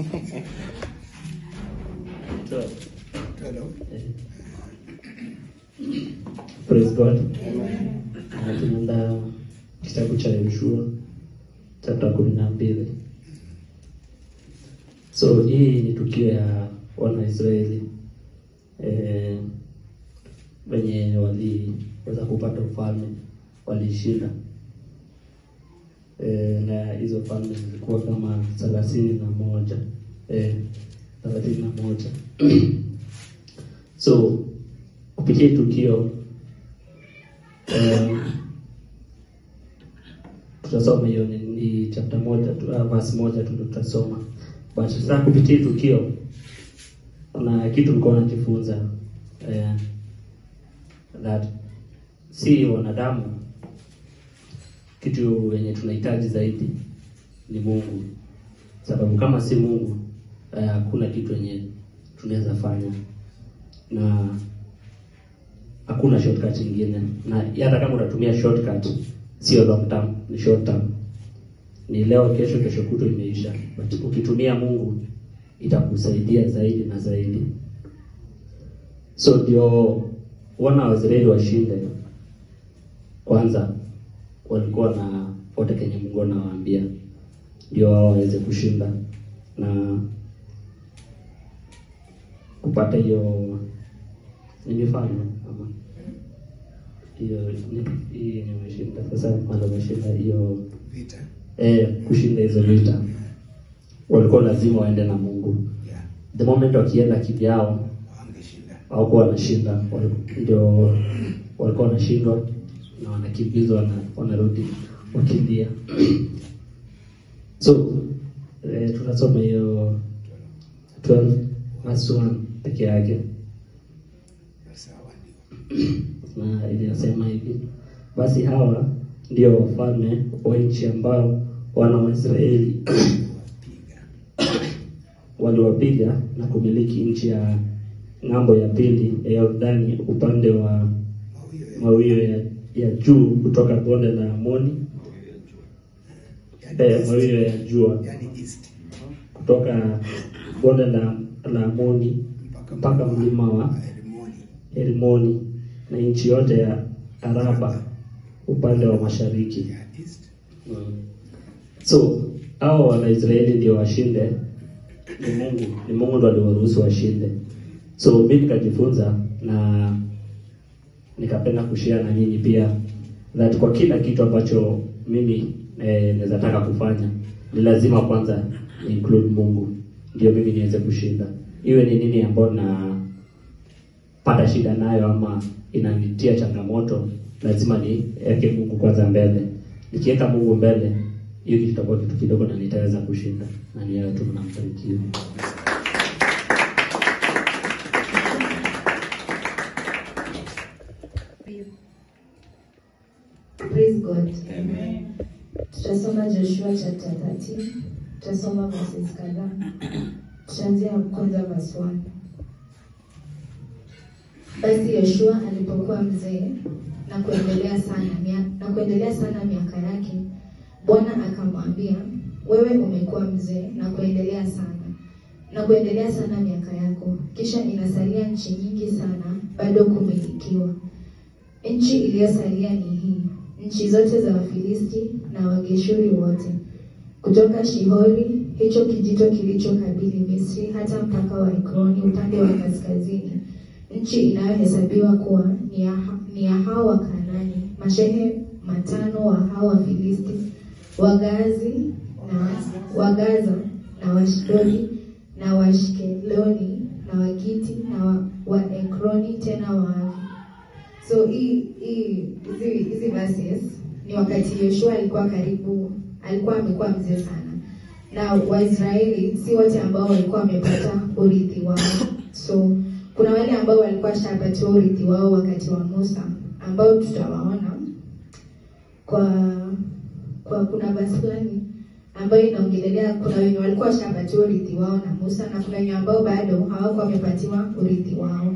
Hello. Praise God. Na tunaenda kitabu cha Yoshua chapter kumi na mbili. So hii ni tukio ya Wanaisraeli eh, wenye waliweza kupata ufalme, walishinda eh, na hizo falme zilikuwa kama thelathini na moja eh, thelathini na moja so kupitia hii tukio eh, tutasoma hiyo ni, ni chapter moja tu, uh, verse moja tu ndio tutasoma but sasa kupitia hii tukio kuna kitu nilikuwa najifunza eh, that si wanadamu kitu yenye tunahitaji zaidi ni Mungu, sababu kama si Mungu eh, hakuna kitu yenye tunaweza fanya na hakuna shortcut nyingine, na hata kama unatumia shortcut sio long term, ni short term, ni leo, kesho, kesho kuto imeisha. But ukitumia Mungu itakusaidia zaidi na zaidi. So ndio wana wa Israeli washinde, kwanza walikuwa na wote kenye Mungu anawaambia ndio wao waweze kushinda na kupata hiyo ni mifano ama hiyo ni- hii yenye umeshinda sasa, mara umeshinda hiyo Vita. eh, kushinda hizo vita, walikuwa lazima waende na Mungu. Yeah. The moment wakienda kivyao Wangeshinda. hawakuwa wanashinda, wali- ndio walikuwa wanashindwa na wanakimbizwa na wanarudi wakimbia. so eh, tunasoma hiyo 12 verse 1 peke yake Sawa ndio. na inasema hivi: basi hawa ndio wafalme wa nchi ambao wana wa Israeli Wapiga. waliwapiga na kumiliki nchi ya ng'ambo ya pili ya Yordani upande wa Mawio ya- mawio ya, ya juu kutoka bonde la Amoni yani eh, east. mawio ya jua Yani east. kutoka bonde la, la Amoni mpaka mlima wa Herimoni. Hermoni na nchi yote ya Araba upande wa mashariki. Ya east. Mm. So hao Wanaisraeli ndio washinde, ni Mungu, ni Mungu ndo aliwaruhusu washinde. So mimi nikajifunza na nikapenda kushare na nyinyi pia that kwa kila kitu ambacho mimi eh, naweza taka kufanya ni lazima kwanza ni include Mungu ndio mimi niweze kushinda, iwe ni nini ambayo napata shida nayo ama inanitia changamoto, lazima niweke Mungu kwanza mbele. Nikiweka Mungu mbele, hiyo kitu kitakuwa kitu kidogo na nitaweza kushinda, na ni hayo tu, mnamfanikiwa. Praise God. Tutasoma Joshua chapter 13. Tutasoma verses kadhaa. Tutaanzia kwanza verse 1. Basi Yoshua alipokuwa mzee na kuendelea sana mia- na kuendelea sana miaka yake, Bwana akamwambia, wewe umekuwa mzee na kuendelea sana na kuendelea sana miaka yako, kisha inasalia nchi nyingi sana bado kumilikiwa. Nchi iliyosalia ni hii, nchi zote za Wafilisti na Wageshuri wote, kutoka Shihori, hicho kijito kilichokabili Misri, hata mpaka wa Ekroni upande wa kaskazini, nchi inayohesabiwa kuwa ni ya, ni ya hao wa Kanaani, mashehe matano wa hao Wafilisti, Wagazi na Wagaza na Washdodi na Washkeloni na Wagiti na wa, wa Ekroni tena Waavi. So hii hii hizi hizi verses ni wakati Yoshua alikuwa karibu, alikuwa amekuwa mzee sana, na Waisraeli si wote ambao walikuwa wamepata urithi wao. So kuna wale ambao walikuwa shapatiwa urithi wao wakati wa Musa, ambao tutawaona kwa kwa kuna verse fulani ambayo inaongelelea kuna wenye walikuwa washapatiwa urithi wao na Musa na kuna wenye ambao bado hawakuwa wamepatiwa urithi wao.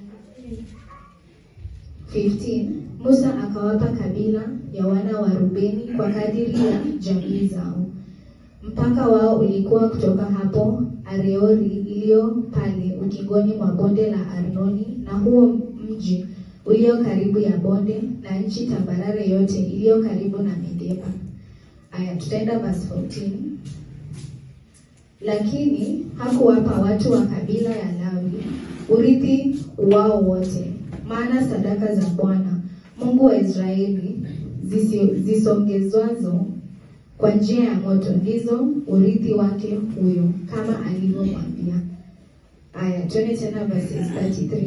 15 Musa akawapa kabila ya wana wa Rubeni kwa kadiri ya jamii zao. Mpaka wao ulikuwa kutoka hapo Areori iliyo pale ukingoni mwa bonde la Arnoni, na huo mji ulio karibu ya bonde, na nchi tambarare yote iliyo karibu na Medeba. Aya, tutaenda verse 14. Lakini hakuwapa watu wa kabila ya Lawi urithi wao wote, maana sadaka za Bwana Mungu wa Israeli zisi- zisongezwazo kwa njia ya moto ndizo urithi wake huyo, kama alivyomwambia. Aya, tuone tena verses 33.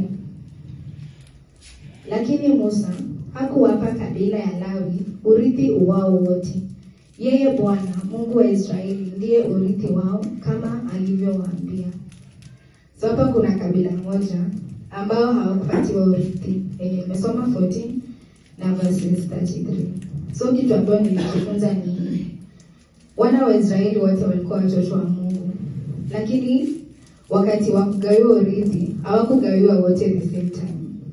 Lakini Musa hakuwapa kabila ya Lawi urithi wao wote. Yeye Bwana Mungu wa Israeli ndiye urithi wao kama alivyowaambia. So hapa kuna kabila moja ambao hawakupatiwa urithi yenye nimesoma 14 na verses 33. So kitu ambayo nilijifunza ni wana wa Israeli wote walikuwa watoto wa Mungu, lakini wakati wa kugawiwa urithi hawakugawiwa wote the same time.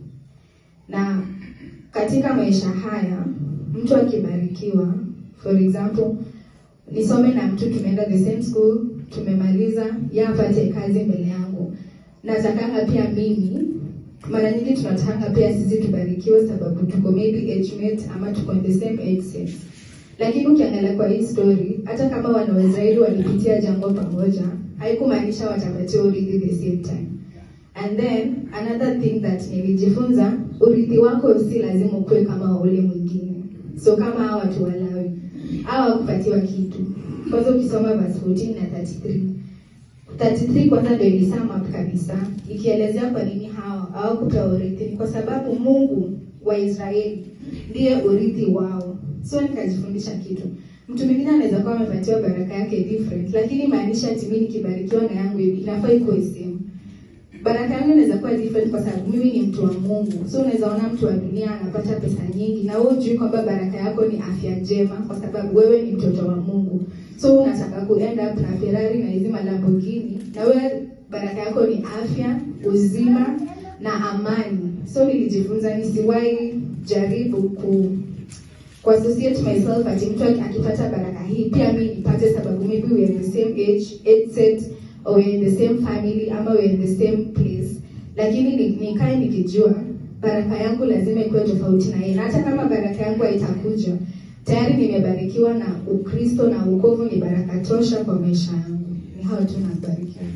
Na katika maisha haya mtu akibarikiwa, for example, nisome na mtu tumeenda the same school, tumemaliza, yeye apate kazi mbele yangu, natakanga pia mimi mara nyingi tunatakanga pia sisi tubarikiwe sababu tuko maybe age mate ama tuko in the same age set. Lakini ukiangalia kwa hii story, hata kama wana wa Israeli walipitia jambo pamoja, haikumaanisha watapatiwa urithi the same time. And then another thing that nilijifunza, urithi wako si lazima ukuwe kama wa ule mwingine. So kama hawa watu wa Lawi hawa kupatiwa kitu. Kwanza ukisoma verse 14 na 33 33 kwanza ndio ilisum up kabisa ikielezea kwa nini hawa hawakupewa urithi. Ni kwa sababu Mungu wa Israeli ndiye urithi wao. So nikajifundisha kitu. Mtu mwingine anaweza kuwa amepatiwa baraka yake different, lakini maanisha ati mimi nikibarikiwa na yangu hivi inafaa ikuwe same. Baraka yangu inaweza kuwa different kwa sababu mimi ni mtu wa Mungu. So unaweza ona mtu wa dunia anapata pesa nyingi na wewe hujui kwamba baraka yako ni afya njema kwa sababu wewe ni mtoto wa Mungu. So unataka ku end up na Ferrari na hizi Lamborghini na wewe baraka yako ni afya, uzima na amani. So nilijifunza nisiwahi jaribu ku ku associate myself ati mtu aki- akipata baraka hii pia mi nipate sababu maybe we are in the same age, age set or we are in the same family ama we are in the same place lakini ni- nikae nikijua baraka yangu lazima ikuwe tofauti na yeye na hata kama baraka yangu haitakuja tayari nimebarikiwa na ukristo na ukovu ni baraka tosha kwa maisha yangu ni hao tu nabarikiwa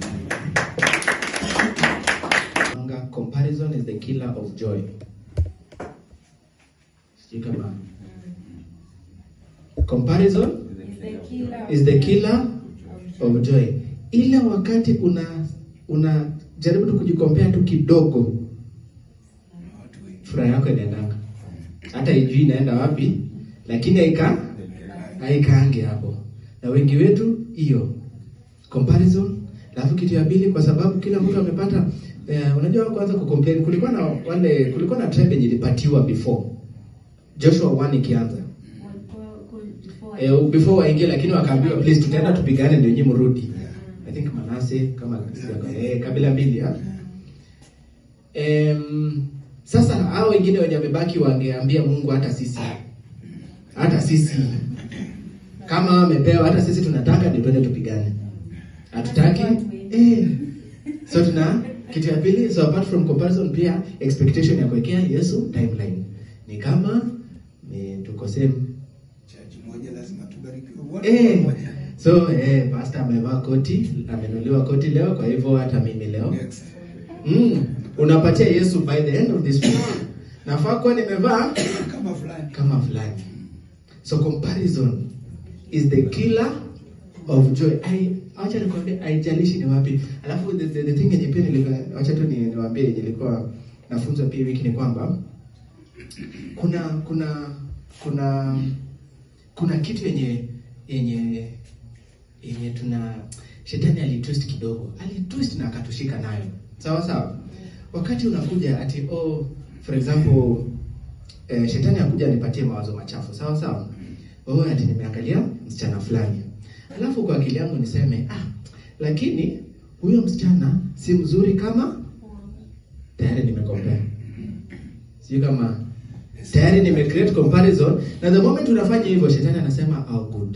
Anga, comparison is the killer of joy. Sijui kama comparison is the killer of joy. Ile wakati una una jaribu tu kujikompea tu kidogo, watu wengi furaha yako inaendanga, hata ijui inaenda wapi, lakini haika haikaange hapo. Na wengi wetu hiyo comparison. Alafu kitu ya pili, kwa sababu kila mtu amepata eh, unajua kwanza kucompare, kulikuwa na wale kulikuwa na tribe yenye ilipatiwa before Joshua 1 ikianza eh, before waingie, lakini wakaambiwa please, tutaenda tupigane ndio nyinyi mrudi. I think Manase kama eh, kabila mbili ha? Em, sasa hao wengine wenye wamebaki wangeambia Mungu, hata sisi hata sisi kama wamepewa, hata sisi tunataka ndio twende tupigane, hatutaki eh. So tuna kitu ya pili, so apart from comparison, pia expectation ya kuwekea Yesu timeline ni kama ni tuko same chaji moja lazima tubarikiwe wote Eh, pamoja. so eh, pastor amevaa koti, amenuliwa koti leo, kwa hivyo hata mimi leo Next. mm, unapatia Yesu by the end of this week. Nafaa kuwa nimevaa kama fulani kama fulani. So comparison is the killer of joy. I acha nikwambie haijalishi ni wapi. Alafu the, the, the thing yenye pia nilikuwa acha tu ni- niwaambie yenye nilikuwa nafunzwa pia wiki ni kwamba kuna kuna kuna kuna kitu yenye yenye yenye tuna shetani alitwist kidogo, alitwist na akatushika nayo, sawa sawa. Wakati unakuja ati oh, for example eh, shetani akuja anipatie mawazo machafu, sawa sawa. Oh, ati nimeangalia msichana fulani, alafu kwa akili yangu niseme ah, lakini huyo msichana si mzuri kama tayari nimekompea, sijui kama tayari nime create comparison, na the moment unafanya hivyo, shetani anasema oh, good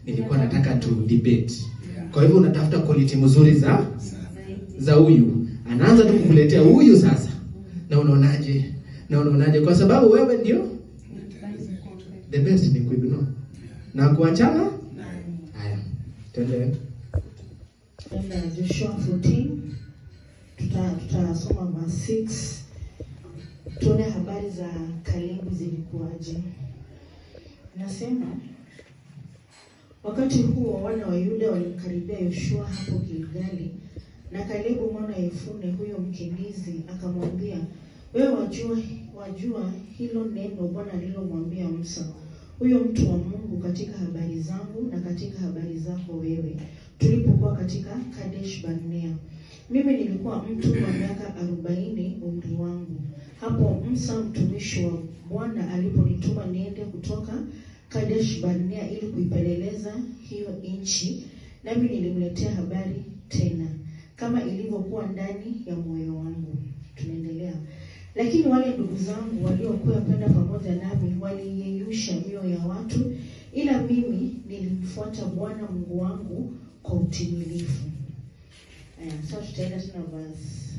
nilikuwa nataka tu debate. Kwa hivyo unatafuta quality mzuri za za huyu, anaanza tu kukuletea huyu sasa, na unaonaje? Na unaonaje? Kwa sababu wewe ndio the best ni kuignore na kuachana. Haya, tuendelee. Tenda Joshua 14 tuta tutasoma verse 6 tuone habari za Kalebu zilikuwaje. Nasema wakati huo wana wa Yuda walimkaribia Yoshua hapo Gilgali, na Kalebu mwana wa Yefune huyo mkimbizi akamwambia, wewe wajua, wajua hilo neno Bwana alilomwambia Musa huyo mtu wa Mungu katika habari zangu na katika habari zako wewe tulipokuwa katika Kadesh Barnea. Mimi nilikuwa mtu wa miaka arobaini umri wangu hapo Musa mtumishi wa Bwana aliponituma niende kutoka Kadesh Barnea ili kuipeleleza hiyo nchi, nami nilimletea habari tena kama ilivyokuwa ndani ya moyo wangu. Tunaendelea. Lakini wale ndugu zangu waliokuwa kwenda pamoja nami waliyeyusha mioyo ya watu, ila mimi nilimfuata Bwana Mungu wangu kwa utimilifu. Aya, sasa tutaenda tena verse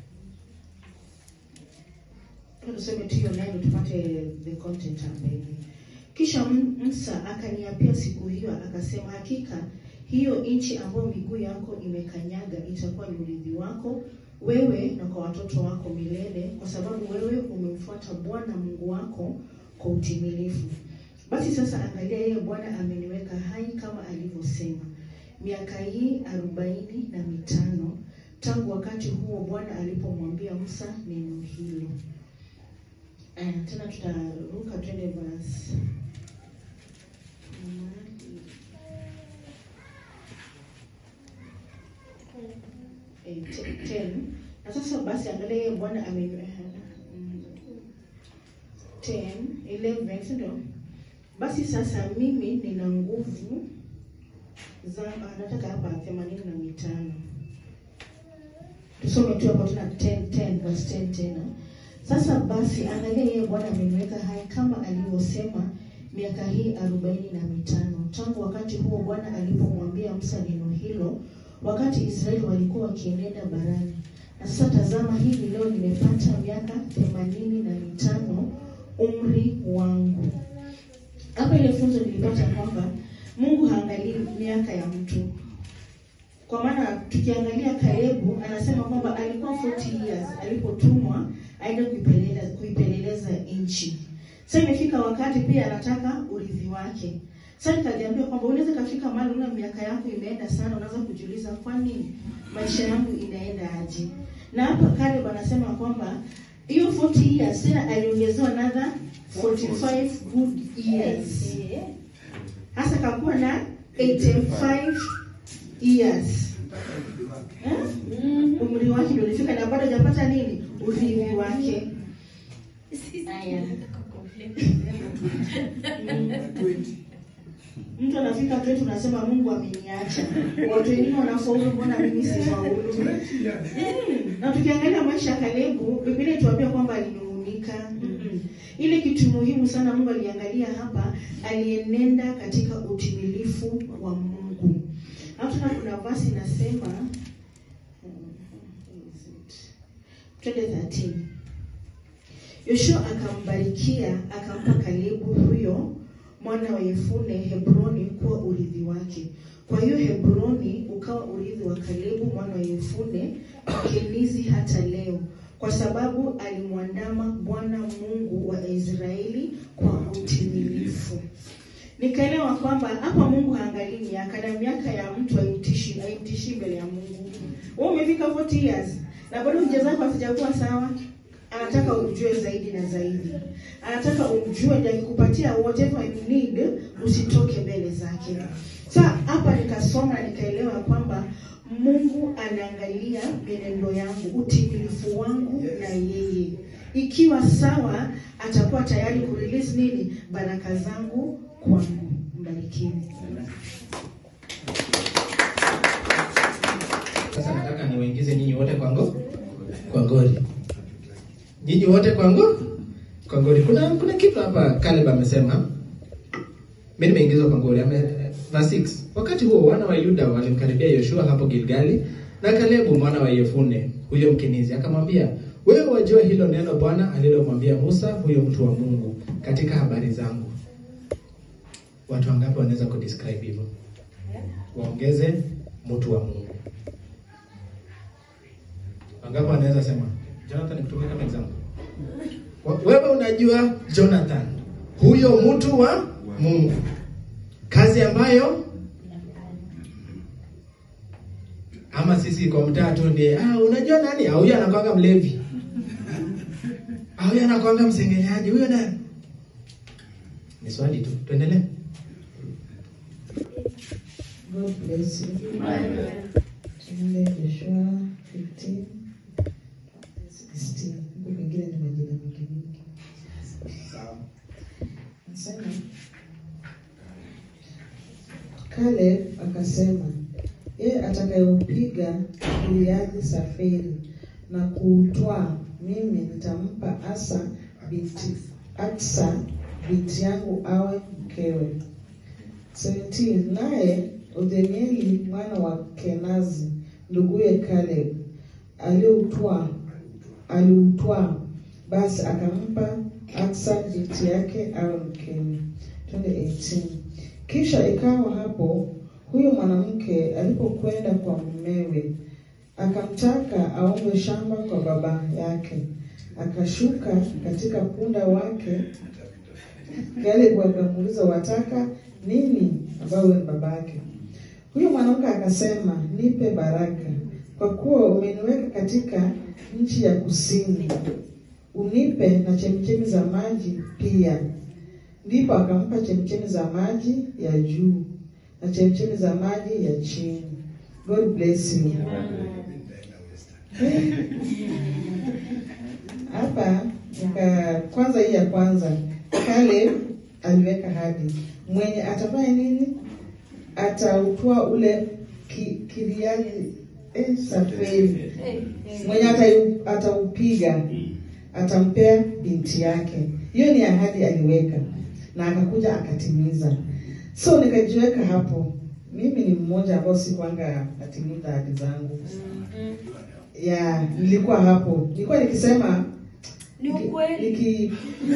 tuseme tu hiyo nayo tupate the content hapa hivi. Kisha M- Musa akaniapia siku hiyo akasema, hakika hiyo nchi ambayo miguu yako imekanyaga itakuwa ni urithi wako wewe na kwa watoto wako milele, kwa sababu wewe umemfuata Bwana Mungu wako kwa utimilifu. Basi sasa angalia, yeye Bwana ameniweka hai kama alivyosema, miaka hii arobaini na mitano tangu wakati huo Bwana alipomwambia Musa neno hilo. Aya, tena tutaruka twende verse eh, te- ten. Na sasa basi angalia yeye Bwana ame mm, 10, 11, si ndio? Basi sasa mimi nina nguvu za ah, nataka hapa themanini na mitano tusome tu hapo tena 10, 10, verse 10 tena. Sasa basi angalia yeye Bwana ameniweka hai kama alivyosema miaka hii arobaini na mitano tangu wakati huo Bwana alipomwambia Musa neno hilo, wakati Israeli walikuwa wakienenda barani. Na sasa tazama, hivi leo nimepata miaka themanini na mitano umri wangu. Hapa ile funzo nilipata kwamba Mungu haangalii miaka ya mtu, kwa maana tukiangalia Kalebu anasema kwamba alikuwa 40 years alipotumwa aende kuipeleleza, kuipeleleza nchi. Sasa imefika wakati pia anataka urithi wake. Sasa nikajiambia kwamba unaweza kafika mahali una miaka yako imeenda sana, unaanza kujiuliza kwa nini maisha yangu inaenda aje? Na hapa Caleb anasema kwamba hiyo 40 years tena aliongezewa another 45 good years. Hasa kakuwa na 85 years. Eh? Umri wake ndio ulifika na bado hajapata nini? Urithi wake. Haya. Mtu anafika kwetu unasema Mungu ameniacha. Watu wengine wanafaulu, mbona mimi sifaulu? Mm. Na tukiangalia maisha ya Kalebu, Biblia inatuambia kwamba alinung'unika. Mm-mm. Ile kitu muhimu sana Mungu aliangalia hapa, alienenda katika utimilifu wa Mungu. Hapo tena kuna verse inasema twende 13. Yoshua akambarikia akampa Kalebu huyo mwana wa Yefune Hebroni kuwa urithi wake. Kwa hiyo Hebroni ukawa urithi wa Kalebu mwana wa Yefune Mkenizi hata leo, kwa sababu alimwandama Bwana Mungu wa Israeli kwa utimilifu. Nikaelewa kwamba hapa Mungu haangalii miaka na miaka ya mtu haimtishi haimtishi mbele ya Mungu. Wewe umefika 40 years na bado hija zako hazijakuwa sawa, anataka umjue zaidi na zaidi, anataka umjue ndio akikupatia whatever you need, usitoke mbele zake. Sasa hapa nikasoma nikaelewa kwamba Mungu anaangalia mienendo yangu, utimilifu wangu na yeye. Ikiwa sawa, atakuwa tayari kurelease nini? Baraka zangu kwangu. Mbarikiwe. Sasa nataka niwaingize nyinyi wote kwa ngo kwa ngori. Nyinyi wote kwa ngo kwa ngori. Kuna kuna kitu hapa Caleb amesema. Mimi nimeingizwa kwa ngori. Ame, verse 6 wakati huo wana wa yuda walimkaribia yoshua hapo gilgali na kalebu mwana wa yefune huyo mkenizi akamwambia wewe wajua hilo neno bwana alilomwambia musa huyo mtu wa mungu katika habari zangu watu wangapi wanaweza kudescribe hivyo waongeze mtu wa mungu wangapi wanaweza sema jonathan nikutumia kama example Wa- wewe unajua jonathan huyo mtu wa mungu kazi ambayo ama sisi kwa mtaa tu ndiye ah, unajua nani Ah, huyo anakwanga mlevi Ah, huyo anakwanga msengenyaji huyo na ni swali tu tuendelee God bless you. Tuende Joshua 15, 16. Huku kwingine ni majina mingi mingi. Nasema Caleb akasema yeye atakayeupiga Giliadi Safiri na kuutwaa, mimi nitampa Asa binti Aksa binti yangu awe mkewe. 17 naye Othnieli mwana wa Kenazi nduguye Caleb aliutwaa aliutwaa, basi akampa Aksa binti yake awe mkewe. Twende 18. Kisha ikawa hapo huyo mwanamke alipokwenda kwa mumewe, akamtaka aombe shamba kwa baba yake, akashuka katika punda wake Caleb akamuuliza wataka nini, ambayo wewe ni babake. Huyo mwanamke akasema, nipe baraka, kwa kuwa umeniweka katika nchi ya kusini, unipe na chemchemi za maji pia. Ndipo akampa chemchemi za maji ya juu na chemchemi za maji ya chini. God bless you. Hapa nika kwanza, hii ya kwanza, Caleb aliweka hadi mwenye atafanya nini, atautoa ule ki, kiriani eh, safari mwenye atau- ataupiga atampea binti yake. Hiyo ni ahadi aliweka, na akakuja akatimiza. So nikajiweka hapo, mimi ni mmoja ambao sikuanga natimiza ahadi zangu ya nilikuwa hapo, nilikuwa nikisema Ni niki- ukweli. niki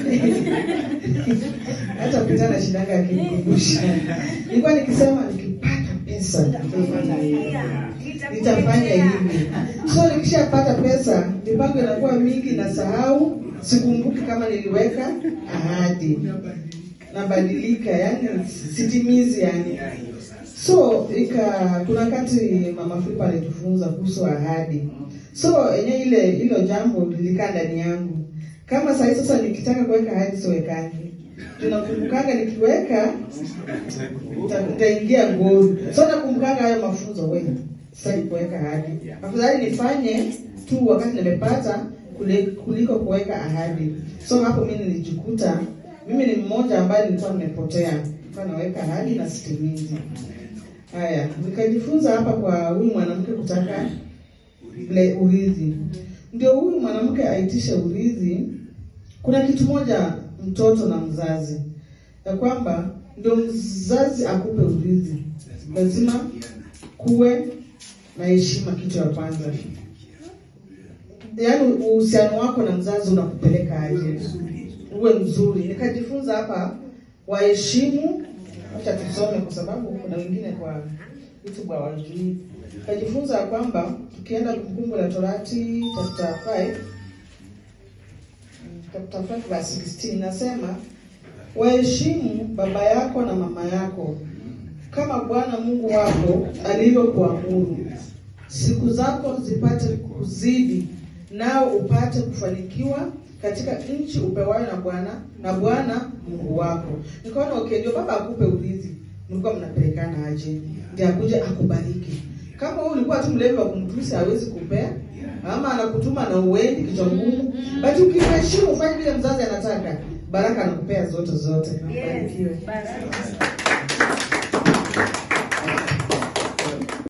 hata pita na shidanga akinikumbusha, nilikuwa nikisema nikipata pesa nitafanya hivi. So nikishapata pesa, mipango inakuwa mingi, na sahau, sikumbuki kama niliweka ahadi, nabadilika, yani sitimizi yani so ika kuna wakati mama Filipa alitufunza kuhusu ahadi so yenyewe ile hilo jambo lilikaa ndani yangu kama sahii sasa nikitaka kuweka ahadi siwekangi tunakumbukanga nikiweka nita- nitaingia ngori so nakumbukanga hayo mafunzo we sasa ni kuweka ahadi afadhali nifanye tu wakati nimepata kule- kuliko kuweka ahadi so hapo mi nilijikuta mimi ni mmoja ambaye nilikuwa nimepotea nilikuwa naweka ahadi na sitimizi haya nikajifunza hapa kwa huyu mwanamke kutaka ule urithi ndio huyu mwanamke aitishe urithi kuna kitu moja mtoto na mzazi ya kwamba ndio mzazi akupe urithi lazima kuwe na heshima kitu ya kwanza yaani uhusiano wako na mzazi unakupeleka aje uwe mzuri nikajifunza hapa waheshimu acha tusome kwa sababu kuna wengine kwa youtube hawajui nikajifunza ya kwamba tukienda kumbukumbu la torati chapter 5 chapter 5 verse 16 nasema waheshimu baba yako na mama yako kama bwana mungu wako alivyokuamuru siku zako zipate kuzidi nao upate kufanikiwa katika nchi upewayo na bwana na bwana mungu wako nikaona okay ndio baba akupe urithi mlikuwa mnapelekana aje ndio akuje akubariki kama wewe ulikuwa tu mlevi wa kumtusi hawezi kupea ama anakutuma na uendi kichwa ngumu but ukimheshimu ufanye vile mzazi anataka baraka anakupea zote zote Yes. Barikiwe. Baraka.